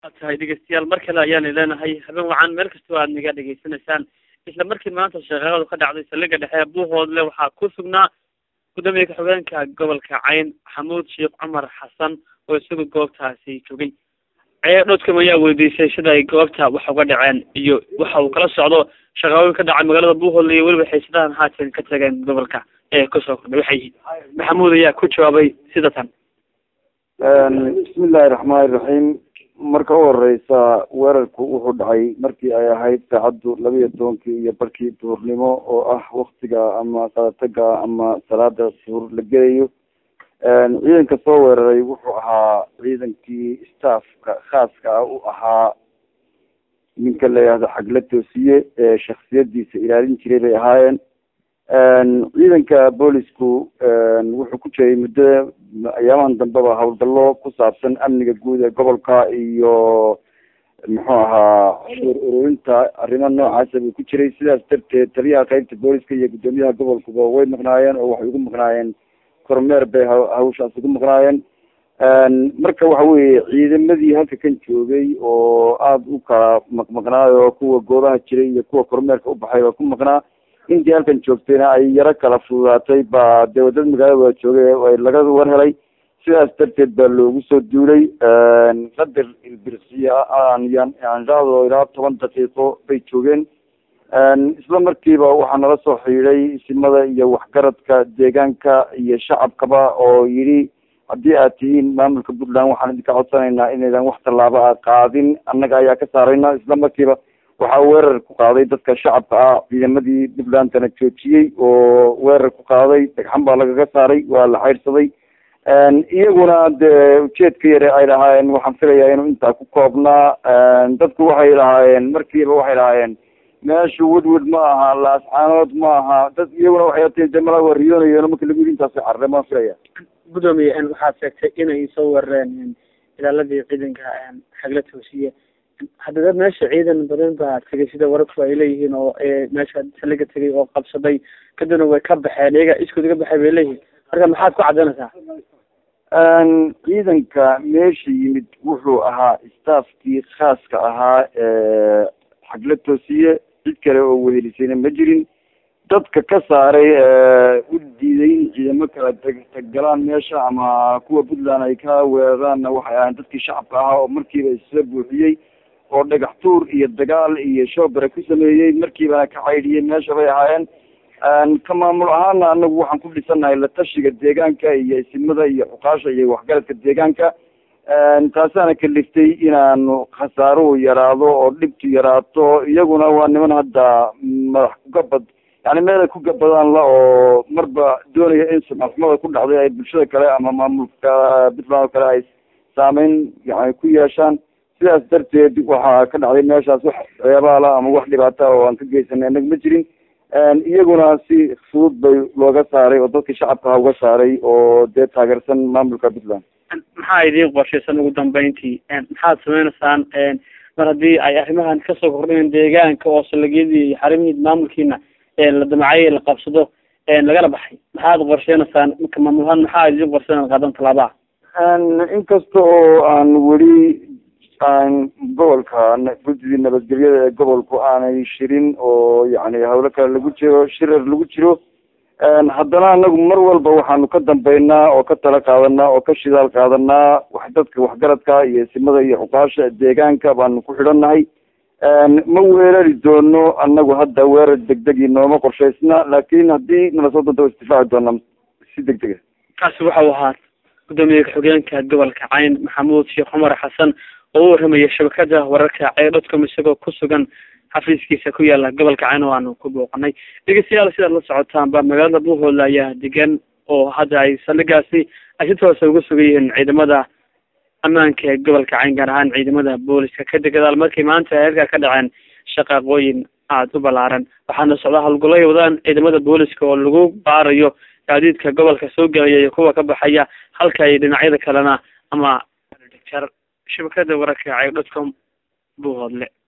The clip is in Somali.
tahay dhegeystayaal mar kale ayaana leenahay habeen wacan meel kastoo aad naga dhegeysanaysaan isla markii maanta shaqeeladu ka dhacday saldhiga dhexe buuhoodle waxaa ku sugnaa gudoomiye ka-xigeenka gobolka cayn xamuud sheekh cumar xasan oo isagu goobtaasi joogay cee dhodkam ayaa weydiisay sida ay goobta wax uga dhaceen iyo waxa uu kala socdo shaqaooyin ka dhacay magaalada buuhoodle iyo weliba xiisadahan haatan ka tageen gobolka ee kusoo kordhay waxay yihiin maxamuud ayaa ku jawaabay sida tan bismillahi raxmaani raxiim marka u horeysa weerarku wuxuu dhacay markii ay ahayd saacaddu laba iyo tobankii iyo barkii duhurnimo oo ah waktiga ama qadataga ama salaada suur la gelayo ciidanka soo weeraray wuxuu ahaa ciidankii staffka khaaska ah u ahaa ninka la yihahdo xagla toosiye ee shaksiyadiisa ilaalin jiray bay ahaayeen ciidanka boolisku wuxuu ku jiray muddo ayaamahan dambeba howlgallo ku saabsan amniga guud ee gobolka iyo muxuu ahaa shuur ururinta arrimo noocaasa buu ku jiray sidaas darteed taliyaha qeybta booliska iyo guddoomiyaha gobolkuba way maqnaayeen oo waxay ugu maqnaayeen kormeer bay hawshaas ugu maqnaayeen marka waxa weeye ciidamadii halka kan joogay oo aada u kala maqmaqnaayo kuwa goobaha jiray iyo kuwa kormeerka u baxay oo ku maqnaa intii halkan joogtayna ay yaro kala fududaatay baa dee wadada magaalada wada joogay laga war helay sidaas darteed baa loogu soo duulay qadar ilbirsiya aanraado ilaa toban daqiiqo bay joogeen isla markiiba waxaa nala soo xidhiiday isimada iyo waxgaradka deegaanka iyo shacabkaba oo yidhi haddii aad tihiin maamulka puntland waxaan idinka codsanaynaa inaydan wax tallaabo a qaadin annaga ayaa ka saarayna isla markiiba waxaa weerar ku qaaday dadka shacabka ah ciidamadii puntlandana joojiyey oo weerar ku qaaday dhagxan baa lagaga saaray waa la xaydhsaday iyaguna dee ujeedka yare ay lahaayeen waxaan filayaa inuu intaa ku koobnaa dadku waxay lahaayeen markiiba waxay lahaayeen meeshu wedwed ma aha laascaanood ma aha dad iyaguna waxay ateen de mala wariyoonayeeno marka lagu yidhi intaas carre maan filaya gudoomiye waxaad sheegtay inay soo weerareen ilaaladii ciidanka xagla toosiye hadda dad meesha ciidan badan baa tegay sida wararku ay leeyihiin oo meesha saliga tegay oo qabsaday kadibna way ka baxeen iyaga iskood iga baxay bay leeyihiin marka maxaad ku caddaynaysaa ciidanka meesha yimid wuxuu ahaa staffkii khaaska ahaa xagla toosiye cid kale oo wehelisayna ma jirin dadka ka saaray u diiday in ciidamo kala taggalaan meesha ama kuwa puntland ay ka weeraraanna waxay ahayn dadkii shacabka ahaa oo markiiba isla buuxiyey oo dhagax tuur iyo dagaal iyo shoobare ku sameeyey markiibana ka caydhiyey meesha bay ahaayeen ka maamul ahaana anagu waxaan ku dhisannahay la tashiga deegaanka iyo isimada iyo xuqaasha iyo waxgaradka deegaanka taasaana kaliftay inaanu khasaaruhu yaraado oo dhibtu yaraato iyaguna waa niman hadda madax kugabad yani meel ay ku gabadaan la oo marba doonaya in sumcadxumada ku dhacday ay bulshada kale ama maamulka puntland oo kale ay saameyn yani ku yeeshaan sidaas darteed waxaa ka dhacday meeshaas wax ceebaala ama wax dhibaata oo aan ka geysanay annaga ma jirin iyaguna si fudud bay looga saaray oo dadka shacabkaha uga saaray oo dee taageersan maamulka puntland maxaa idiin qorshaysan ugu dambeyntii maxaad sameynaysaan mar haddii ay arrimahan kasoo kordheen deegaanka oo salagyadii iyo xarimihii maamulkiina la damacay la qabsado lagala baxay maxaad qorsheynaysaan marka maamulahaan maxaa idiin qorsheen qaadan tallaabaa inkasta oo aan weli aan gobolka guddidii nabadgelyada ee gobolku aanay shirin oo yani hawlo kale lagu jiro shirar lagu jiro haddana anagu mar walba waxaanu ka dambeynaa oo ka tala qaadanaa oo ka shidaal qaadanaa wax dadka waxgaradka iyo isimada iyo xuqaasha deegaanka baanu ku xidhannahay ma weerari doono anagu hadda weerar degdegi nooma qorshaysna laakin haddii nala soo doonta wa isdifaaci doonaa si degdega kaasi waxau ahaa gudoomiye ka-xigeenka gobolka cayn maxamuud sheekh cumar xasan oo u warramaya shabakada wararka ceedhodcom isagoo ku sugan xafiiskiisa ku yaala gobolka cayn oo aanu ku booqanay dhegeystayaal sidaad la socotaanba magaalada buuhoodle ayaa degan oo hadda ay saldhigaasi ay si toosa uga sugan yihiin ciidamada ammaanka ee gobolka cayn gaar ahaan ciidamada booliska kadib gadaal markii maanta ay halkaa ka dhaceen shaqaaqooyin aada u ballaaran waxaana socdaa howlgallay wadaan ciidamada booliska oo lagu baarayo gaadiidka gobolka soo gelaya iyo kuwa ka baxaya halka ay dhinacyada kalena ama shabakada wararka ceydhodcom buuhoodle